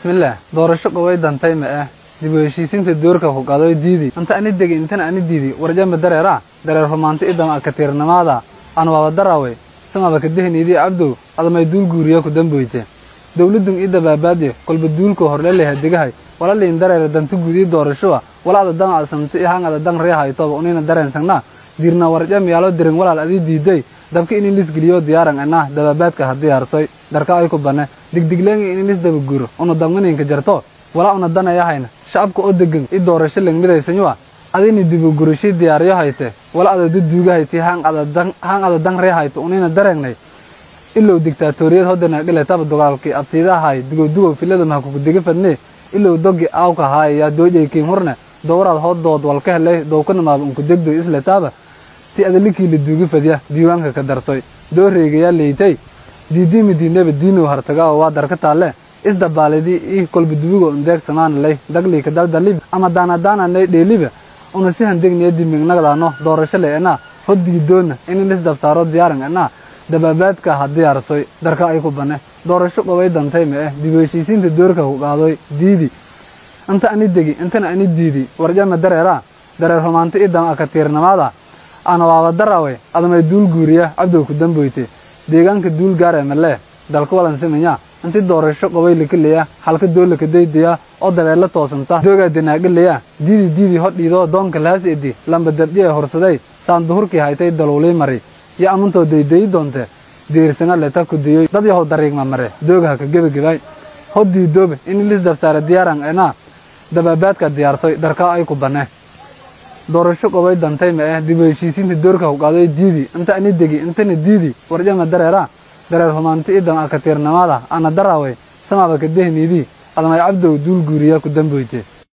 bismillaah doorasho qobay dantay ma ah dib u heshiisiinta doorka ku qadoy diidi inta ani degi intana ani diidi warjama dareera dareer rumaanti idama akatiirnamaada aan waaba darawe samaba kadehniidii cabdow adamay duul guuriya ku damboyte dowladun ii dabaabaadye kolba duulka horleleha degahay wala liin dareere danti gudii doorashoa wala ada dama asamti ihaan ada dan reehaytoba unina dareensagna diirna warjam yaalo dirin walaal adii diiday dabka ini lis geliyo diyaaran enah dabaabaadka ha diyaarsoy darka ay ku bane digdigleenga ini lis dabaguro una damganinka jarto wala una danayahayna shacabka oo degan i doorasho lengmidaysanyua adini dibagurashii diyaaryo hayte wala ada duduugahayti haan ada dan reehayto unina dareengnay ilow digtaatoriyad hodanaghiletaba dogaalkii abtiidahay dugodugow filadam ha kukudega fadne ilow dogi aawka haay yaa doojaykiin hurne dowraad hodood walka helay dowkanamaaba unkudegdoy isletaaba ti adalikii la duugi fadya diiwaanka ka darsoy dooreegayaa leytay diidimi diinaba diinow hartagaa waa darka taalle isdabaalidii ii kolba dubigo undeeg samaanalay dagliika daldalib ama daanadaananay dheeliba una si handegniya dimignagdaano doorasho le enaa hoddiidoonna inin isdabtaaro diyaaran enaa dabaabaadka ha diyaarsoy darka ay ku bane doorasho qobay dantay ma eh dib u heshiisiinta doorka ku qaadoy diidi inta ani degi intana ani diidi warjama dareera dareer rumaanti idama akatiirnamaada ana waaba darawe adamay duul guuriya cabdow ku damboyte deegaanka duul gaare malee dalka walansimanya inti doorasho qobay lakeleya halka doolaka daydaya oo dabeella toosanta doogaa dinaagaleya diidi diidi hodhiidoo doonka laas edi lamba dardhiye horsaday saan duhurkii haytay daluulii mari yo amantoo daydayi doonte diirsanga leta kudiyoy dad yahow dariigma mare doogaha ka gebagebay hoddii doobe in lis dabsaare diyaaran enaa dabaabaadka diyaarsoy darkaa ay ku bane doorasho qobay dantay ma ah dib u heshiisiinta doorka ku qaadoy diidi inta ani degi intana diidi warjama dareera dareer humaanti idama akatiirnamaada ana darawey samaba kadehniidii adamay cabdow duul guuriya ku damboyte